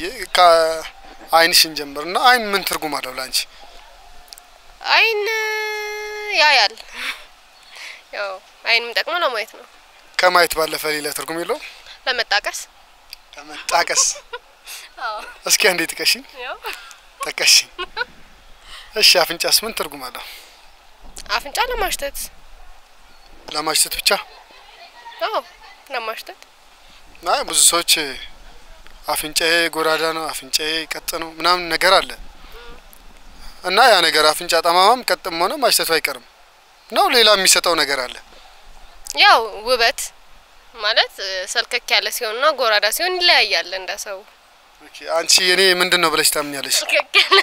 ቤትዬ ከአይንሽን ጀምር እና አይን ምን ትርጉም አለው ለአንቺ? አይን ያያል። ያው አይን የሚጠቅመው ለማየት ነው፣ ከማየት ባለፈ ሌላ ትርጉም የለው? ለመጣቀስ። ለመጣቀስ። እስኪ አንዴ ጥቀሽኝ። ያው ጠቀሽኝ። እሺ አፍንጫስ ምን ትርጉም አለው? አፍንጫ ለማሽተት። ለማሽተት ብቻ? አዎ ለማሽተት። አይ ብዙ ሰዎች አፍንጫዬ ጎራዳ ነው፣ አፍንጫዬ ቀጥ ነው ምናምን ነገር አለ እና ያ ነገር አፍንጫ ጠማማም ቀጥም ሆነ ማሽተቱ አይቀርም ነው። ሌላ የሚሰጠው ነገር አለ። ያው ውበት ማለት እ፣ ሰልከክ ያለ ሲሆንና ጎራዳ ሲሆን ይለያያል እንደ ሰው። ኦኬ፣ አንቺ የኔ ምንድን ነው ብለሽ ታምኛለሽ? ሰልከክ ያለ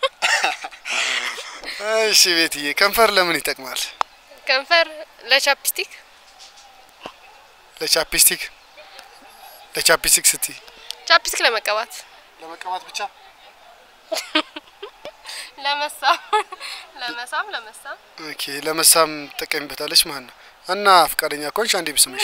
እሺ ቤትዬ፣ ከንፈር ለምን ይጠቅማል? ከንፈር ለቻፕስቲክ ለቻፕስቲክ ለቻፕስቲክ ስትይ ቻፕስቲክ ለመቀባት ለመቀባት ብቻ? ለመሳም ለመሳም ለመሳም ኦኬ፣ ለመሳም ትጠቀሚበታለች ማለት ነው። እና ፈቃደኛ ከሆንሽ አንዴ ብስምሽ።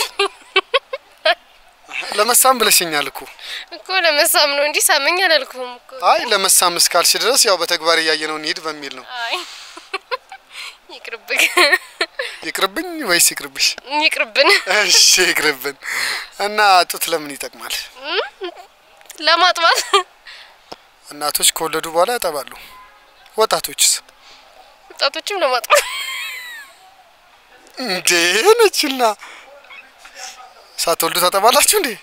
ለመሳም ብለሽኛል እኮ። እኮ ለመሳም ነው እንጂ ሳመኝ አላልኩም እኮ። አይ ለመሳም እስካልሽ ድረስ ያው በተግባር እያየነው እንሂድ በሚል ነው። አይ ይቅርብኝ ይቅርብኝ ወይስ ይቅርብሽ? ይቅርብን። እሺ ይቅርብን። እና ጡት ለምን ይጠቅማል? ለማጥባት እናቶች ከወለዱ በኋላ ያጠባሉ። ወጣቶችስ? ወጣቶችም ለማጥባት እንዴ ነችና ሳትወልዱ ታጠባላችሁ እንዴ?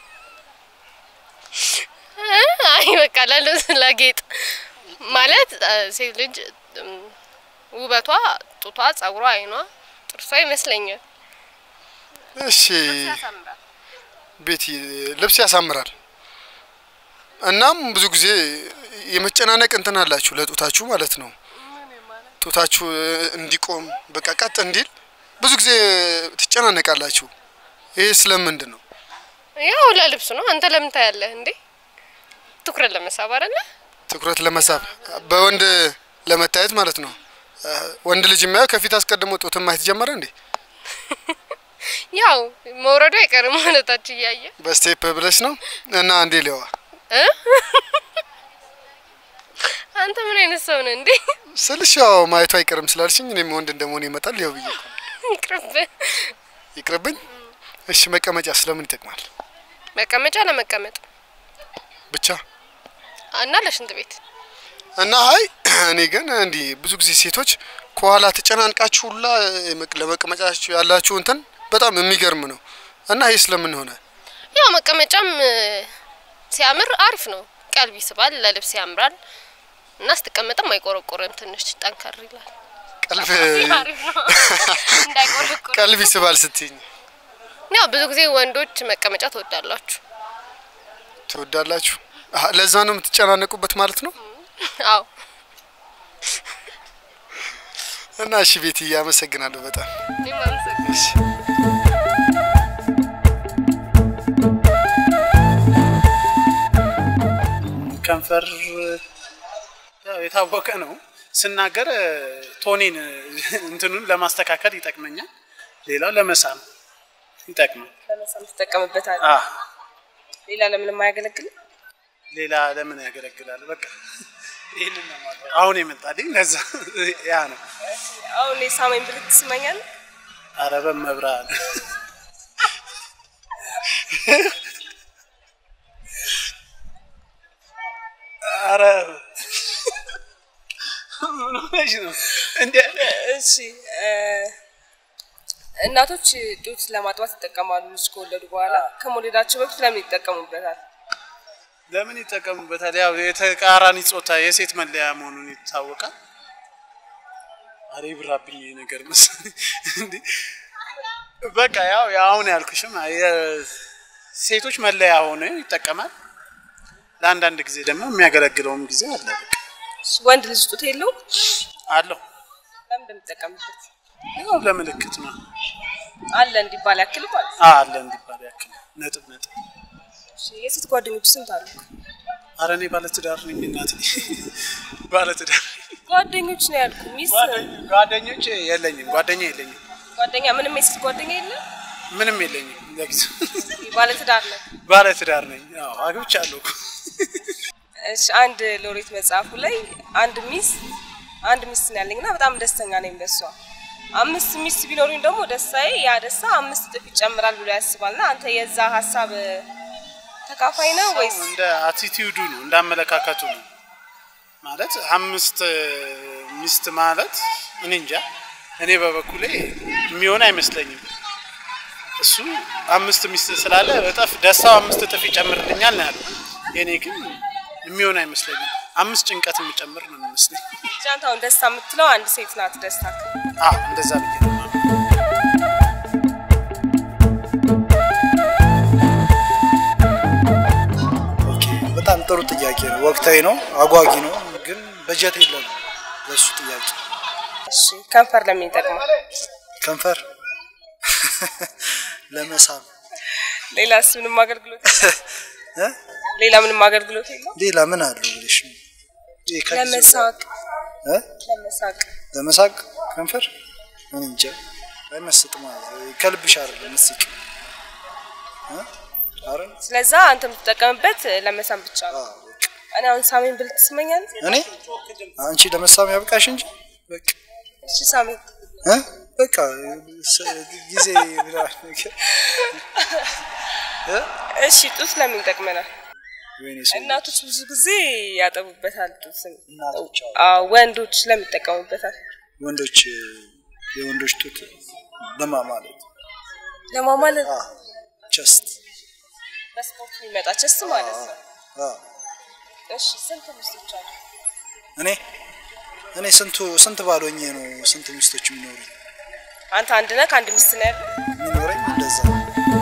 አይ በቃ ለልብስ ለጌጥ ማለት እ፣ ሴት ልጅ እም፣ ውበቷ ጡቷ፣ ጸጉሯ፣ አይኗ፣ ጥርሷ ይመስለኛል። እሺ ቤት ልብስ ያሳምራል። እናም ብዙ ጊዜ የመጨናነቅ እንትን አላችሁ ለጡታችሁ ማለት ነው። ጡታችሁ እ፣ እንዲቆም በቃ ቀጥ እንዲል ብዙ ጊዜ ትጨናነቃላችሁ። ይሄ ስለምንድን ነው? ያው ለልብስ ነው። አንተ ለምን ታያለህ እንዴ? ትኩረት ለመሳብ አይደለ? ትኩረት ለመሳብ በወንድ ለመታየት ማለት ነው። እ፣ ወንድ ልጅ የሚያየው ከፊት አስቀድሞ ጡትን ማየት ጀመረ እንዴ? ያው መውረዱ አይቀርም ማለታችን እያየ በስቴፕ ብለሽ ነው እና አንዴ ሊዋ እ? አንተ ምን አይነት ሰው ነህ እንዴ? ስልሽ ያው ማየቱ አይቀርም ስላልሽኝ እኔም ወንድ እንደመሆን ይመጣል ይኸው ብዬ እኮ ነው። ይቅርብህ። ይቅርብኝ። እሺ መቀመጫ ስለምን ይጠቅማል? መቀመጫ ለመቀመጥ ብቻ እና ለሽንት ቤት እና አይ እኔ ግን እንዲህ ብዙ ጊዜ ሴቶች ከኋላ ተጨናንቃችሁ ሁላ የመቅ- ለመቀመጫችሁ ያላችሁ እንትን በጣም የሚገርም ነው። እና ይሄ ስለምን ሆነ? ያው መቀመጫም እ፣ ሲያምር አሪፍ ነው። ቀልብ ይስባል፣ ለልብስ ያምራል እና ስትቀመጥም አይቆረቆርም። ትንሽ ጠንከር ይላል። ቀልብ አሪፍ ነው እንዳይቆረቆር። ቀልብ ይስባል ስትይኝ ያው ብዙ ጊዜ ወንዶች መቀመጫ ትወዳላችሁ። ትወዳላችሁ። አሀ፣ ለዛ ነው የምትጨናነቁበት ማለት ነው። አዎ እና እሺ ቤትዬ አመሰግናለሁ በጣም እኔም አመሰግናለሁ። እሺ። ከንፈር ያው የታወቀ ነው። ስናገር እ፣ ቶኔን እ፣ እንትኑን ለማስተካከል ይጠቅመኛል። ሌላው ለመሳም ይጠቅማል። ለመሳም ትጠቀምበታል። አ ሌላ ለምንም አያገለግልም። ሌላ ለምን ያገለግላል? በቃ ይህንን ነው የማውቀው። አሁን የመጣልኝ ለዛ ያ ነው። አሁን የሳመኝ ብልት ትስመኛል። አረ በመብራን አረ ምን ሆነሽ ነው እንዴ? እሺ እ፣ እናቶች ጡት ለማጥባት ይጠቀማሉ። ልጅ ከወለዱ በኋላ ከመውለዳቸው በፊት ለምን ይጠቀሙበታል? ለምን ይጠቀሙበታል? ያው የተቃራኒ ጾታ የሴት መለያ መሆኑን ይታወቃል። አሬ ብራብኝ ይሄ ነገር መሰለኝ እንዴ። በቃ ያው አሁን ያልኩሽም የሴቶች መለያ ሆኖ ይጠቀማል። ለአንዳንድ ጊዜ ደግሞ የሚያገለግለውም ጊዜ አለ። በቃ እሺ፣ ወንድ ልጅ ጡት የለውም። አለው ለምን እንደሚጠቀምበት ያው ለምልክት ነው አለ እንዲባል ያክል ማለት ነው። አ- አለ እንዲባል ያክል ነጥብ ነጥብ። እሺ፣ የሴት ጓደኞች ስንት አሉ? አረ እኔ ባለትዳር ነኝ እናቴ፣ ባለትዳር ጓደኞች ነው ያልኩ። ሚስት ጓደኞ- ጓደኞች የለኝም፣ ጓደኛ የለኝም፣ ጓደኛ ምንም የሴት ጓደኛ የለም። ምንም የለኝም። ለጊዜው ባለትዳር ነው። ባለትዳር ነኝ። ያው አግብቻለሁ እኮ እሺ አንድ ሎሬት መጽሐፉ ላይ አንድ ሚስት አንድ ሚስት ነው ያለኝ እና በጣም ደስተኛ ነኝ በሷ። አምስት ሚስት ቢኖሩኝ ደግሞ ደስታዬ ያ ደስታ አምስት እጥፍ ይጨምራል ብሎ ያስባል። እና አንተ የዛ ሀሳብ ተካፋይ ነው ወይስ? እንደ አቲቲዩዱ ነው እንደ አመለካከቱ ነው ማለት አምስት ሚስት ማለት እኔ እንጃ እኔ በበኩሌ የሚሆን አይመስለኝም እሱ አምስት ሚስት ስላለ እጥፍ ደስታው አምስት እጥፍ ይጨምርልኛል ነው ያለው የእኔ ግን የሚሆን አይመስለኝም አምስት ጭንቀት የሚጨምር ነው የሚመስለኝ ብቻ አንተ አሁን ደስታ የምትለው አንድ ሴት ናት ደስታ አዎ እንደዛ ብዬ ነው የማምነው። ኦኬ በጣም ጥሩ ጥያቄ ነው። ወቅታዊ ነው፣ አጓጊ ነው፣ ግን በጀት የለም ለሱ ጥያቄ። እሺ ከንፈር ለምን ይጠቅማል? ከንፈር ለመሳብ ሌላስ ምንም አገልግሎት እ? ሌላ ምንም አገልግሎት የለው? ሌላ ምን አለው ብለሽ ነው? ይሄ ከጊዜው ለመሳቅ እ? ለመሳቅ ለመሳቅ ከንፈር ምን እንጃ አይመስጥም ማለት ነው። ከልብሽ አይደለም መስቅ እ? አረ ስለዛ አንተ የምትጠቀምበት ለመሳም ብቻ ነው። አዎ በቃ እኔ አሁን ሳሜን ብል ትስመኛለህ? እኔ አንቺ ለመሳም ያብቃሽ እንጂ በቃ እሺ ሳሜን እ? በቃ ስ- ጊዜ ብላ ነገር እ? እሺ ጡት ለምን ይጠቅመናል? ወይኔ ሰው እናቶች ብዙ ጊዜ ያጠቡበታል ጡትን። እናቶች አሉ። አዎ ወንዶች ለምን ይጠቀሙበታል? ወንዶች የወንዶች ጡት ለማ ማለት ለማማለት ቸስት በስፖርት የሚመጣ ቸስ ማለት ነው። አዎ እሺ ስንት ሚስቶች አሉ? እኔ እኔ ስንቱ ስንት ባሎኜ ነው ስንት ሚስቶች የሚኖሩኝ አንተ አንድ ነህ ከአንድ ሚስት ነው ያለው? የሚኖረኝ እንደዛ ነው።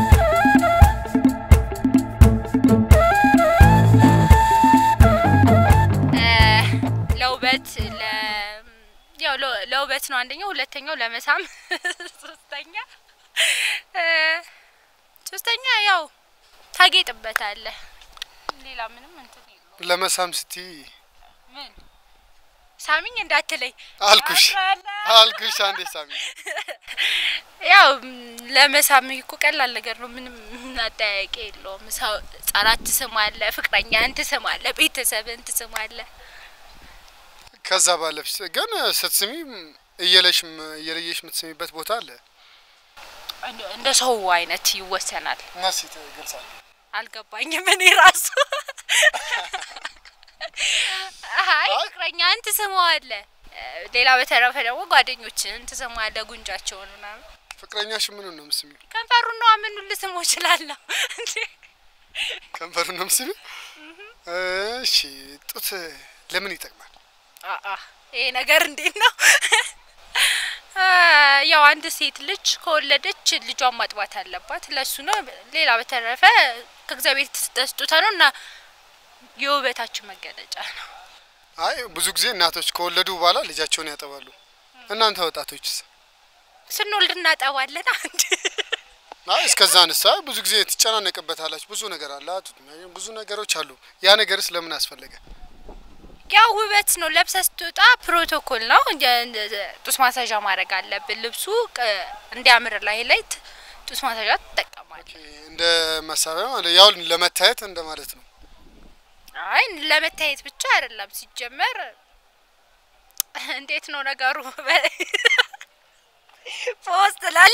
ለውበት ለ ያው ለ- ለውበት ነው አንደኛው፣ ሁለተኛው ለመሳም፣ ሶስተኛ እ ሶስተኛ ያው ታጌጥበታለህ። ሌላ ምንም እንትን የለውም። ለመሳም ስቲ ምን ሳሚኝ እንዳትለኝ አልኩሽ አፍራለሁ። አልኩሽ አንዴ ሳሚ ያው ም፣ ለመሳም እኮ ቀላል ነገር ነው። ምንም አጠያያቂ የለውም። ሰው ህጻናት ትስማለህ፣ ፍቅረኛህን ትስማለህ፣ ቤተሰብህን ትስማለህ። ከዛ ባለፍሽ ግን ስትስሚ እየለሽ እየለየሽ የምትስሚበት ቦታ አለ እንደ- እንደ ሰው አይነት ይወሰናል። እና ሴት ገልጻል አልገባኝም እኔ ራሱ አይ ፍቅረኛህን ትስመዋለህ። እ፣ ሌላ በተረፈ ደግሞ ጓደኞችህን ትስመዋለህ፣ ጉንጫቸውን ምናምን። ፍቅረኛሽ ምኑን ነው የምትስሚው? ከንፈሩን ነው ምኑን ልስመው እችላለሁ እንዴ? ከንፈሩን ነው የምትስሚው? እሺ ጡት ለምን ይጠቅማል? አአ ይሄ ነገር እንዴት ነው? አ፣ ያው አንድ ሴት ልጅ ከወለደች ልጇን ማጥባት አለባት። ለሱ ነው። ሌላ በተረፈ ከእግዚአብሔር የተሰጠ ስጦታ ነው እና የውበታችን መገለጫ ነው። አይ ብዙ ጊዜ እናቶች ከወለዱ በኋላ ልጃቸውን ያጠባሉ። እናንተ ወጣቶችስ? ስንወልድ እናጠባለን። አንድ አይ እስከዛ ንሳ ብዙ ጊዜ ትጨናነቅበታላችሁ። ብዙ ነገር አለ፣ ብዙ ነገሮች አሉ። ያ ነገርስ ለምን አስፈለገ? ያው ውበት ነው። ለብሰ ስትወጣ ፕሮቶኮል ነው። እንደ- እንደ- ጡት ማሳዣ ማድረግ አለብን። ልብሱ ቅ- እንዲያምር ላይ ላይ ት- ጡት ማሳዣ ትጠቀማለህ። እንደ መሳሪያ ማለት ያው ለመታየት እንደ ማለት ነው። አይ ለመታየት ብቻ አይደለም። ሲጀመር እንዴት ነው ነገሩ? ፖስት ላለ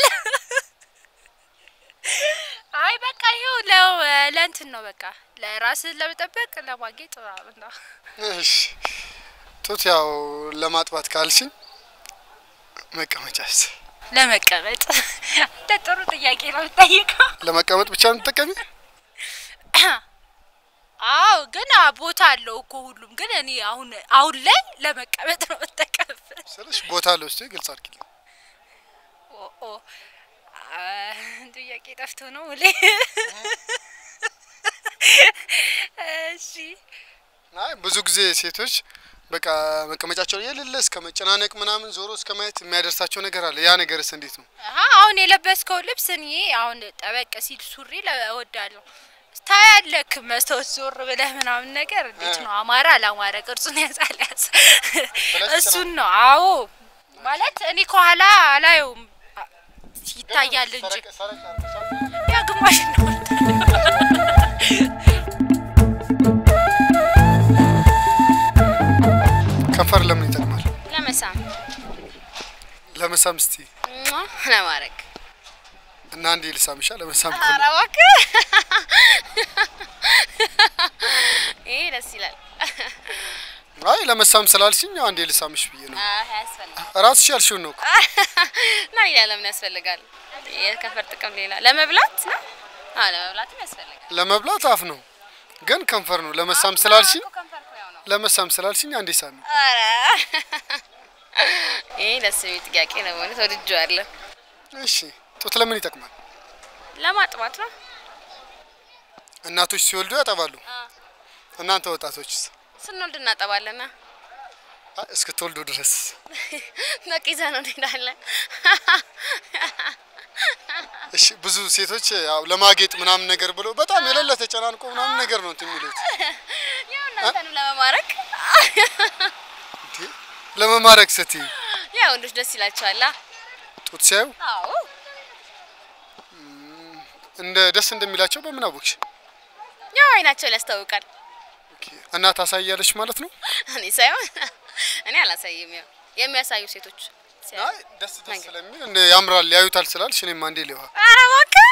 አይ በቃ ይኸው ለ- ለእንትን ነው በቃ ለራስን ለመጠበቅ ለማጌጥ ምናምን ነው። እሺ ጡት ያው ለማጥባት ካልሽኝ መቀመጫስ? ለመቀመጥ እንደ ጥሩ ጥያቄ ነው የምጠይቀው። ለመቀመጥ ብቻ ነው የምትጠቀሚ? አዎ ግን አ- ቦታ አለው እኮ ሁሉም። ግን እኔ አሁን አሁን ላይ ለመቀመጥ ነው የምጠቀምበት። ስለሽ ቦታ አለው እስቲ ግልጽ አድርጊልኝ። ኦ ኦ አ፣ ጥያቄ ጠፍቶ ነው ሙሌ። እሺ አይ ብዙ ጊዜ ሴቶች በቃ መቀመጫቸው የሌለ እስከ መጨናነቅ ምናምን ዞሮ እስከ ማየት የሚያደርሳቸው ነገር አለ። ያ ነገርስ እንዴት ነው? አሀ አሁን የለበስከው ልብስ እኔ አሁን ጠበቅ ሲል ሱሪ ለ- እወዳለሁ። ታያለክ መስታወት ዞር ብለህ ምናምን ነገር እንዴት ነው አማረ አላማረ ቅርጹን ያዛል ያዝ እሱን ነው። አዎ ማለት እኔ ከኋላ አላየውም አ- ይታያል እንጂ ያ ግማሽ ነው ለመሳም እስቲ ሟ ለማድረግ እና አንዴ ልሳምሻ ለመሳም ኧረ ከሆነ እባክህ ይሄ ደስ ይላል። አይ ለመሳም ስላልሽኝ አንዴ ልሳምሽ ብዬ ነው። አይ ያስፈልጋል። ራስሽ ያልሽውን ነው እኮ። እና ሌላ ለምን ያስፈልጋል? የከንፈር ጥቅም ሌላ ለመብላት ነው። አዎ ለመብላትም ያስፈልጋል። ለመብላት አፍ ነው ግን ከንፈር ነው። ለመሳም ስላልሽኝ እኮ ከንፈር እኮ ያው ነው። ለመሳም ስላልሽኝ አንዴ ሳሚ። ኧረ ይሄ ደስ የሚል ጥያቄ ነው ማለት ወድጄዋለሁ። እሺ ጡት ለምን ይጠቅማል? ለማጥባት ነው። እናቶች ሲወልዱ ያጠባሉ። እናንተ ወጣቶችስ? ስንወልድ እናጠባለና አይ እስክትወልዱ ድረስ በቃ ይዘን ነው እንሄዳለን። እሺ ብዙ ሴቶች ያው ለማጌጥ ምናምን ነገር ብሎ በጣም የሌለ ተጨናንቆ ምናምን ነገር ነው እንትን የሚሉት ያው እናንተንም ለመማረክ እንዴ ለመማረክ ስትይ ያው ወንዶች ደስ ይላቸዋላ። ጡት ሲያዩ አዎ እንደ ደስ እንደሚላቸው በምን አወቅሽ? ያው አይናቸው ያስታውቃል። ኦኬ እና ታሳያለች ማለት ነው? እኔ ሳይሆን እኔ አላሳይም። ያው የሚያሳዩ ሴቶች ሲያዩ። አይ ደስ ደስ ስለሚል እንደ ያምራል ያዩታል ስላልሽ እኔም አንዴ ሊዋ ኧረ እባክህ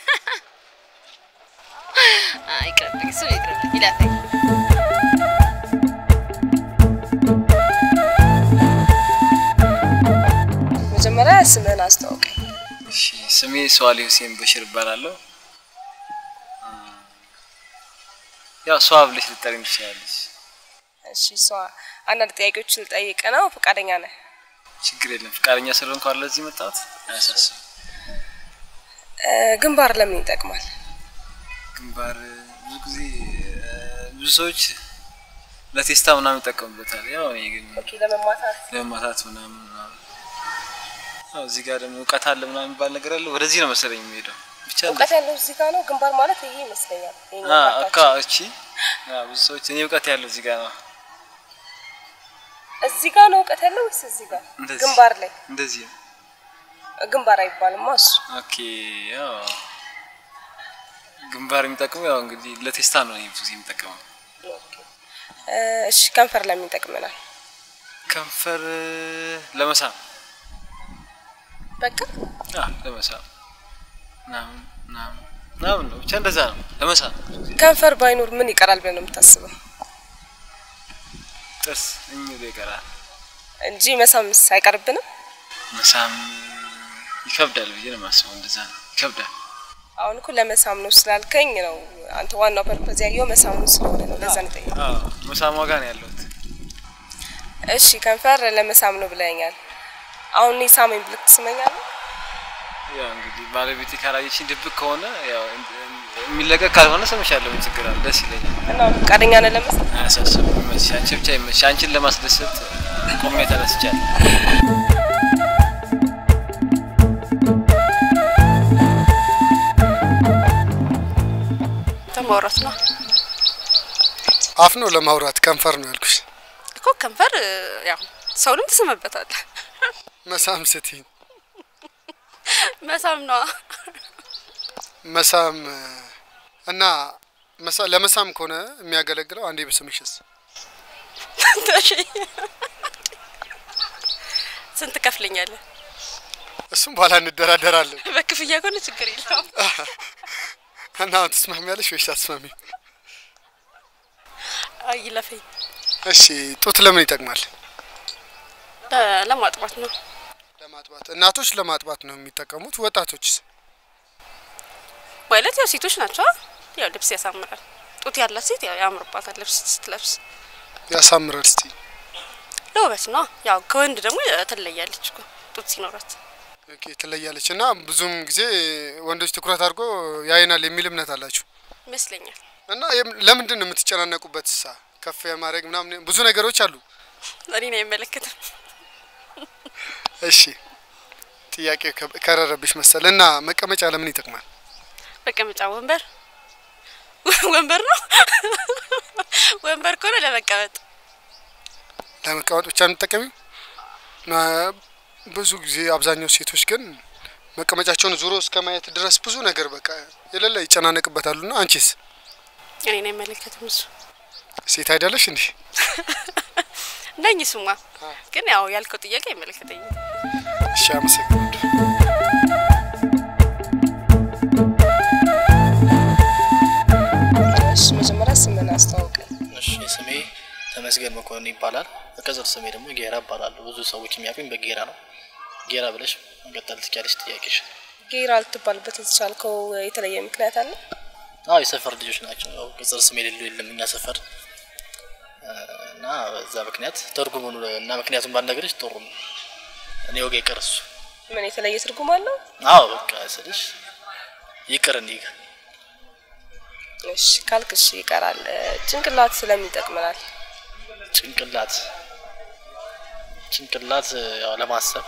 አይ ይቅርብኝ፣ እሱ ይቅርብኝ፣ ይለፈኝ። መጀመሪያ ስምህን አስተዋውቀኝ። እሺ ስሜ ሰዋሊ ሁሴን በሽር እባላለሁ። እ፣ ያው ሰዋ ብለሽ ልጠሪኝ ትችላለች። እሺ ሰዋ አንዳንድ ጥያቄዎች ልጠይቅ ነው። ፈቃደኛ ነህ? ችግር የለም። ፈቃደኛ ስለሆንኩ አይደል ለዚህ መጣሁት። አያሳስብም። እ፣ ግንባር ለምን ይጠቅማል? ግንባር ብዙ ጊዜ እ፣ ብዙ ሰዎች ለቴስታ ምናምን ይጠቀሙበታል። ያው እኔ ግን ኦኬ ለመማታት ለማታት ምናምን ምናምን ያው እዚህ ጋር ደግሞ እውቀት አለ ምናምን የሚባል ነገር አለ። ወደዚህ ነው መሰለኝ የሚሄደው ብቻ እውቀት ያለው እዚህ ጋር ነው። ግንባር ማለት ይሄ ይመስለኛል። ይሄኛው አ ፓርታችን። አካ እቺ ያ ብዙ ሰዎች እኔ እውቀት ያለው እዚህ ጋር ነው እዚህ ጋር ነው እውቀት ያለው ወይስ እዚህ ጋር? እንደዚህ ግንባር ላይ እንደዚህ ነው። ግንባር አይባልማ እሱ። ኦኬ ያው ግንባር የሚጠቅመው ያው እንግዲህ ለቴስታ ነው እኔ ብዙ ጊዜ የሚጠቀመው። እ፣ እሺ ከንፈር ለምን ይጠቅመናል? ከንፈር ለመሳም በቃ አ ለመሳም ምናምን ምናምን ምናምን ነው ብቻ እንደዛ ነው ለመሳም ከንፈር ባይኖር ምን ይቀራል ብለን ነው የምታስበው? ጥርስ እሚሉ ይቀራል። እንጂ መሳምስ አይቀርብንም? መሳም ይከብዳል ብዬ ነው የማስበው። እንደዛ ነው ይከብዳል። አሁን እኮ ለመሳም ነው ስላልከኝ ነው አንተ ዋናው ፐርፐዝ ያየው መሳም ነው ስለሆነ ነው ለዛ ነው የጠየኩት። አዎ መሳም ዋጋ ነው ያለሁት። እሺ ከንፈር ለመሳም ነው ብለኛል። አሁን እኔ ሳመኝ ብልክ ትስመኛለህ? ያው እንግዲህ ባለቤቴ ካላየችኝ ድብቅ ከሆነ ያው የሚለቀቅ ካልሆነ ስምሻለሁ። ምን ችግር አለ? ደስ ይለኛል። እና አሁን ፈቃደኛ ነህ ለመሳም? አያሳስብም። ይመችሽ። አንቺ ብቻ ይመችሽ። አንቺን ለማስደሰት ቆሜ ተነስቻለሁ። ማውራት ነው አፍ ነው ለማውራት ከንፈር ነው ያልኩሽ። እኮ ከንፈር ያው ሰውንም ትስምበታለህ። መሳም ስትይ መሳም ነዋ። መሳም እና መሳ- ለመሳም ከሆነ የሚያገለግለው አንዴ ብስምሽስ እሺ። ስንት ከፍለኛለህ? እሱም በኋላ እንደራደራለን። በክፍያ ከሆነ ችግር የለውም። እና አሁን ትስማሚያለሽ ወይስ አትስማሚም? አይ ይለፈኝ። እሺ ጡት ለምን ይጠቅማል? ለ- ለማጥባት ነው። ለማጥባት እናቶች ለማጥባት ነው የሚጠቀሙት። ወጣቶችስ? ማለት ያው ሴቶች ናቸው። ያው ልብስ ያሳምራል። ጡት ያላት ሴት ያው ያምርባታል ልብስ ስትለብስ። ያሳምራል። እስቲ ለውበት ነው። ያው ከወንድ ደግሞ ትለያለች እኮ ጡት ሲኖራት። ኦኬ ትለያለች። እና ብዙም ጊዜ ወንዶች ትኩረት አድርጎ ያይናል የሚል እምነት አላችሁ ይመስለኛል። እና የም- ለምንድን ነው የምትጨናነቁበት? ሳ ከፍ የማድረግ ምናምን ብዙ ነገሮች አሉ። እኔን አይመለከትም። እሺ ጥያቄ ከ- ከረረብሽ መሰል እና መቀመጫ ለምን ይጠቅማል? መቀመጫ ወንበር ወንበር ነው። ወንበር ከሆነ ለመቀመጥ ለመቀመጥ ብቻ የምትጠቀሚው? እና ብዙ ጊዜ አብዛኛው ሴቶች ግን መቀመጫቸውን ዙሮ እስከ ማየት ድረስ ብዙ ነገር በቃ የሌለ ይጨናነቅበታሉና አንቺስ እኔን አይመለከትም እሱ ሴት አይደለሽ እንዲህ? ነኝ። ስማ ግን ያው ያልከው ጥያቄ አይመለከተኝም። እሺ፣ አመሰግናለሁ። እሺ መጀመሪያ ስምን አስተዋውቀን። እሺ ስሜ ተመስገን መኮንን ይባላል። በቅጽል ስሜ ደግሞ ጌራ እባላለሁ። ብዙ ሰዎች የሚያውቁኝ በጌራ ነው። ጌራ ብለሽ መቀጠል ትችያለሽ ጥያቄሽ። ጌራ ልትባልበት የተቻልከው የተለየ ምክንያት አለ? አዎ የሰፈር ልጆች ናቸው። ያው ቅጽል ስም የሌለው የለም እኛ ሰፈር እ፣ እና በዛ ምክንያት ትርጉሙን እና ምክንያቱም ባልነግርሽ ጥሩ ነው። እኔ ወገ ይቅር እሱ ምን የተለየ ትርጉም አለው? አዎ በቃ ስልሽ ይቅር እንዲህ እሺ ካልክ እሺ ይቀራል። ጭንቅላት ስለምን ይጠቅመናል? ጭንቅላት ጭንቅላት ያው ለማሰብ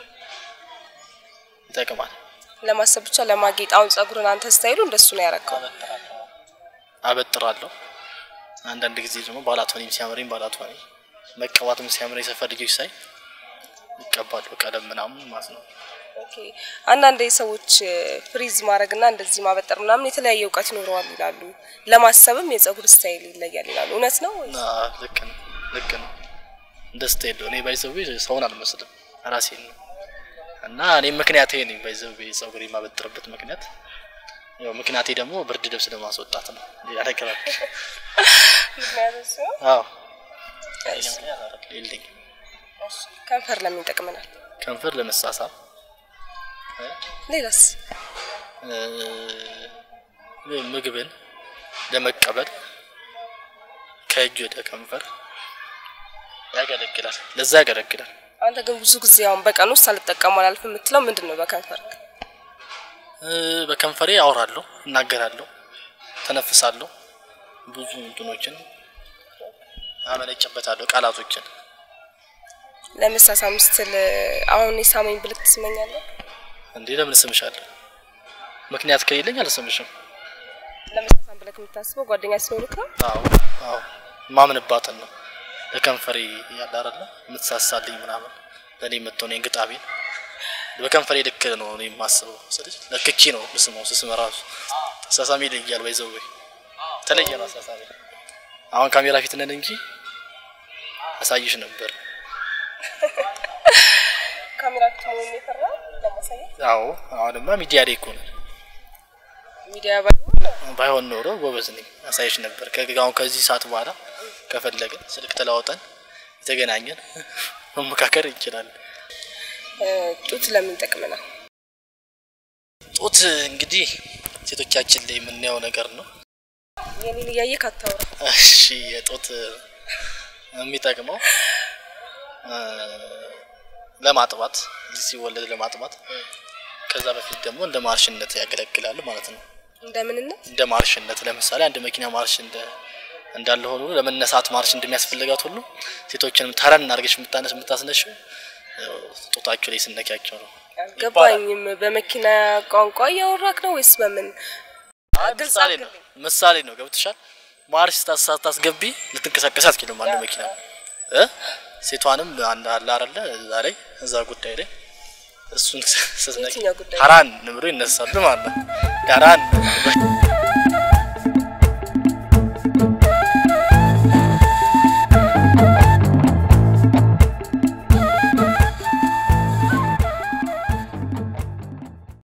ይጠቅማል። ለማሰብ ብቻ ለማጌጥ። አሁን ጸጉርን አንተ ስታይሉ እንደሱ ነው ያረከው። አበጥራለሁ። አንዳንድ ጊዜ ደግሞ ባላቶኒም ሲያምረኝ ባላቶኒ መቀባትም ሲያምረኝ የሰፈር ልጆች ሳይ ይቀባሉ ቀለም ምናምን ማለት ነው። ኦኬ አንዳንድ ሰዎች ፍሪዝ ማድረግና እንደዚህ ማበጠር ምናምን የተለያየ እውቀት ይኖረዋል ይላሉ። ለማሰብም የጸጉር ስታይል ይለያል ይላሉ። እውነት ነው ወይ? እና ልክ ነው ልክ ነው። እንደ ስታይል ነው። እኔ ባይዘው ሰውን አልመስልም ራሴን ነው እና እኔም ምክንያቴ ነኝ ባይዘው ጸጉር የማበጥርበት ምክንያት ያው ምክንያቴ ደግሞ ብርድ ልብስ ለማስወጣት ነው። ሌላ ነገር አለ? ምክንያቱም ሲሆን አዎ እሺ፣ የለኝም። እሺ። ከንፈር ለምን ይጠቅመናል? ከንፈር ለመሳሳብ ሌላስ? እ፣ ምግብን ለመቀበል ከእጅ ወደ ከንፈር ያገለግላል። ለዛ ያገለግላል። አንተ ግን ብዙ ጊዜ አሁን በቀን ውስጥ አልጠቀሙ አላልፍ የምትለው ምንድን ነው? በከንፈር እ፣ በከንፈሬ አወራለሁ፣ እናገራለሁ፣ ተነፍሳለሁ፣ ብዙ እንትኖችን አመነጭበታለሁ፣ ቃላቶችን ለመሳሳም ስትል አሁን የሳመኝ ብልክ ትስመኛለህ? እንዴ ለምን ስምሻለሁ? ምክንያት ከሌለኝ አልስምሽም። ለመሳሳም ብለክ የምታስበው ጓደኛ ስለሆንክ ነው? አዎ አዎ ማምንባትን ነው ለከንፈሬ ያለ አይደለ የምትሳሳልኝ ምናምን ለእኔ የምትሆነኝ ግጣቤን በከንፈሬ ልክ ነው እኔ የማስበው ስልሽ ለክቼ ነው ምስመው ስስም ራሱ አሳሳሚ ይለያል ባይዘው ወይ ተለየ ነው አሳሳሚ አሁን ካሜራ ፊት ነን እንጂ አሳይሽ ነበር ካሜራ ፊት መሆኑን የፈራ ለማሳየት አዎ አሁንማ ሚዲያ ላይ እኮ ነን ሚዲያ ባይሆን ባይሆን ኖሮ ጎበዝ ነኝ አሳይሽ ነበር ከአሁን ከዚህ ሰዓት በኋላ ከፈለገ ስልክ ተለዋውጠን የተገናኘን መመካከር እንችላለን እ፣ ጡት ለምን ይጠቅመናል? ጡት እንግዲህ ሴቶቻችን ላይ የምናየው ነገር ነው የኔን እያየህ አታውራ። እሺ የጡት የሚጠቅመው እ፣ ለማጥባት ልጅ ሲወለድ ለማጥባት ከዛ በፊት ደግሞ እንደ ማርሽነት ያገለግላሉ ማለት ነው እንደምንነት እንደ ማርሽነት ለምሳሌ አንድ መኪና ማርሽ እንደ እንዳለ ሆኖ ለመነሳት ማርሽ እንደሚያስፈልጋት ሁሉ ሴቶችንም ተረን አድርገሽ የምታነስ የምታስነሽው ያው ጡታቸው ላይ ስነኪያቸው ነው አልገባኝም። በመኪና ቋንቋ እያወራክ ነው ወይስ በምን? ግልጽ ምሳሌ ነው አድርግልኝ። ምሳሌ ነው ገብትሻል ማርሽ ስታ- ሳታስገቢ ልትንቀሳቀስ አትችልም አንድ መኪና እ ሴቷንም አንድ አለ አይደለ እዛ ላይ እዛ ጉዳይ ላይ እሱን ስትነቂ የትኛው ጉዳይ? ሀራን ብሎ ይነሳሉ ማለት ነው ሀራን